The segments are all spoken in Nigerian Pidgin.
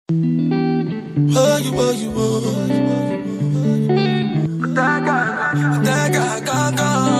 Oh, you, oh, you, oh. That guy, that guy, gone,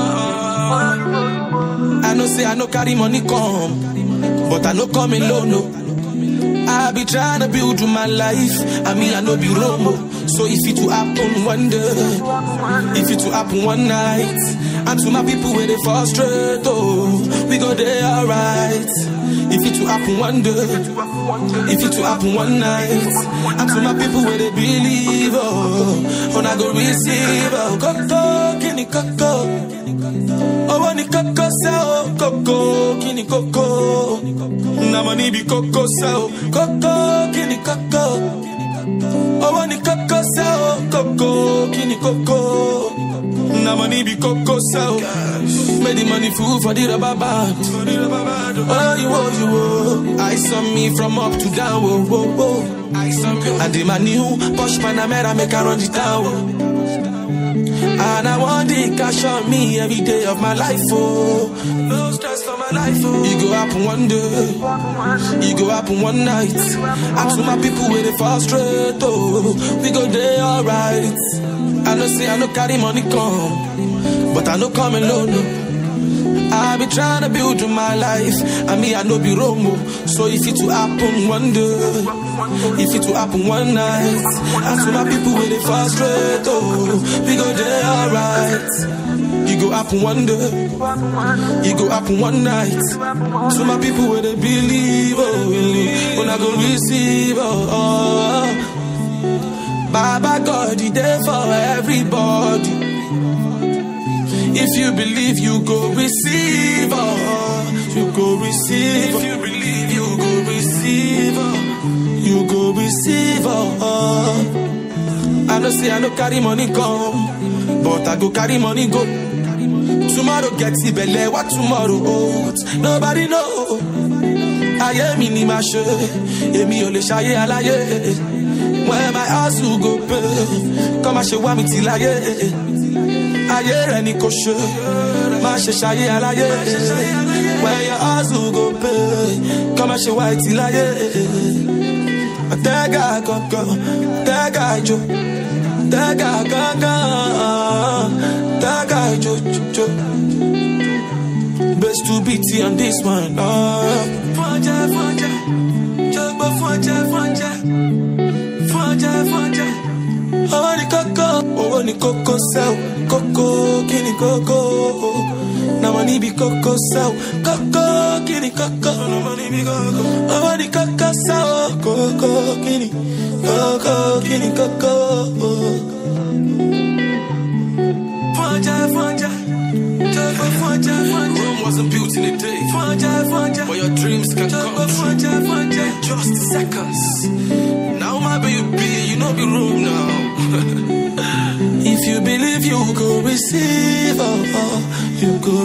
gone. I know say I no carry money come, but I no come alone, no. I be trying to build my life, I mean I no be Romo. So if it to happen one day, if it to happen one night, and to my people where they frustrate, oh, we go there alright. If it to happen one day, if it to happen one night, and to my people where they believe, oh, when I go receive, oh, koko, kini koko, oh, when koko sell, koko, kini koko, na money be koko sell, koko, kini koko, oh, when koko sell, koko, kini koko. Na money be cocoa sell. Made the money food for the rubber band. Oh, you, oh, you, oh. I saw me from up to down. Oh, oh, oh. I saw me. And in my new Porsche Panamera make I run the town. Oh. And I want the cash on me every day of my life. Oh, no stress for my life. Oh, it go happen one day. It go happen one night. And to my people where they frustrate. Oh, we go there alright. I know say I no carry money come, but I no come alone. No. I be trying to build my life, and me I no be Romo. So if it to happen one day, if it to happen one night, and to my people where they frustrate, oh, we go there alright. It go happen one day, it go happen one night. To my people where they believe, oh, when I go receive, oh. oh. Baba God, He there for everybody. If you believe, you go receive, oh, you go receive. If you believe, you go receive, oh, you go receive, oh. I know say I no carry money come, but I go carry money go. Tomorrow gets ibele, what tomorrow holds, nobody know. Ayé mi ni màá ṣe, èmi ò lè ṣayé aláyé. When my house will go pay, come and ṣe wá mi ti láyé. Ayé rẹ̀ ni kò ṣe, má ṣe ṣayé aláyé. When your house will go pay, come and ṣe wá ti láyé. Tẹ́gà kankan, tẹ́gà ìjó, tẹ́gà kankan, tẹ́gà ìjó jó. Best to BT on this one. Oh. Fọ́njẹ́ fọ́njẹ́, jọgbọ́ fọ́njẹ́ fọ́njẹ́ fọ́njẹ́ fọ́njẹ́. Owó ni kókó, owó ni kókó sẹ́wọ̀, kókó kí ni kókó? Na money be kókó sẹ́wọ̀, kókó kí ni kókó? Owó ni kókó sẹ́wọ̀, kókó kí ni kókó kí ni kókó? Fọ́njẹ́ fọ́njẹ́, jọ̀gbọ́ fọ́njẹ́ fọ́njẹ́. Rome wasn't built in a day, Fọ́njẹ́ fọ́njẹ́, but your dreams can jọ̀gbọ́ come true fọ́njẹ́ fọ́njẹ́. in just seconds. Now my baby, you know be room now. If you believe you go receive, oh, oh, you go